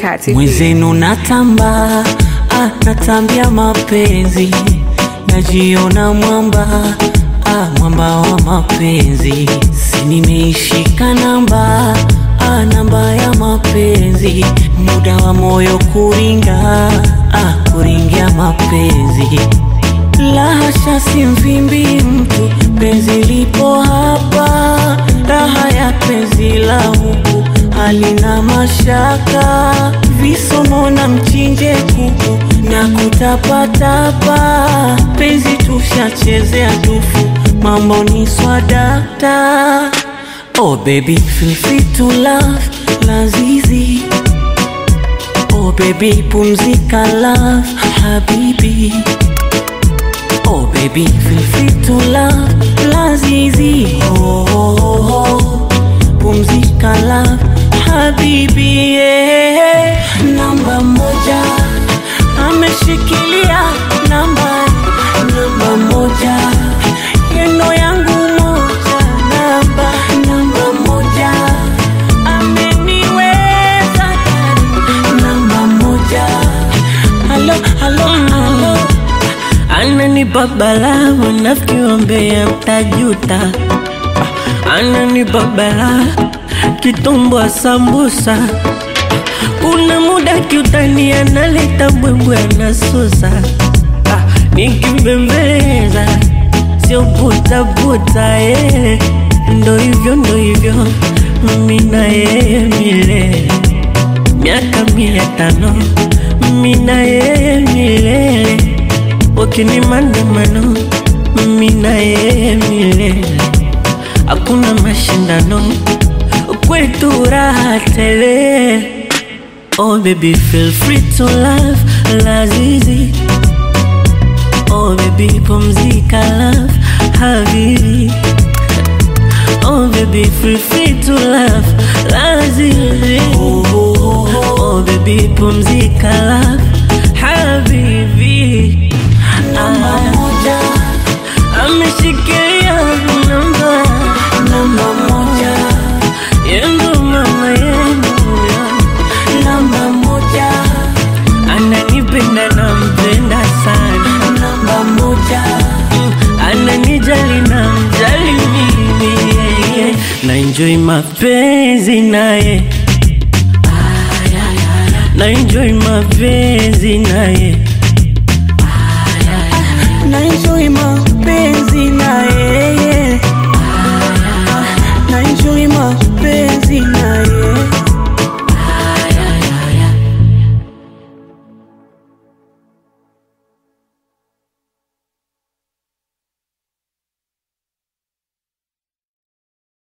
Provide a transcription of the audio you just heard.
kati. Mwenzenu natamba, ah, natambia mapenzi, najiona mwamba, ah, mwamba wa mapenzi, si nimeishika namba, ah, namba ya mapenzi, muda wa moyo kuringa, ah, kuringia mapenzi la hasha, si mvimbi mtu, penzi lipo hapa, raha ya penzi la huku halina mashaka, visomo na mchinje kuku na kutapatapa, penzi tushachezea tufu, mambo ni swadakta. Oh baby, feel free to love, lazizi Oh baby, pumzika love, habibi Oh baby, feel free to love, lazizi oh, oh, oh, oh. Pumzika love, habibi yeah. Namba moja ameshikilia namba namba moja yeno yangu moja namba namba moja ameniweza ndani namba moja halo halo halo Ananipa balaa wanafiki wambea mtajuta, ananipa balaa kitumbwa sambusa, kuna muda kiutani analeta mbwembwe anasusa, ah, nikibembeleza sio butabuta eh. Ndo hivyo ndo hivyo mimi na yeye milele miaka mia tano mimi na yeye milele wakini maandamano mimi na yeye milele hakuna mashindano kwetu raha tele oh baby feel free to love lazizi oh baby pumzika love habibi Oh baby, feel free to love, lazizi. Oh baby, pumzika love, habibi. namba moja Ameshikilia namba, namba moja yendo mama yendo, namba moja ananipenda nampenda sana, namba moja ananijali namjali mimi, yeah, yeah. na enjoy mapenzi naye na enjoy mapenzi naye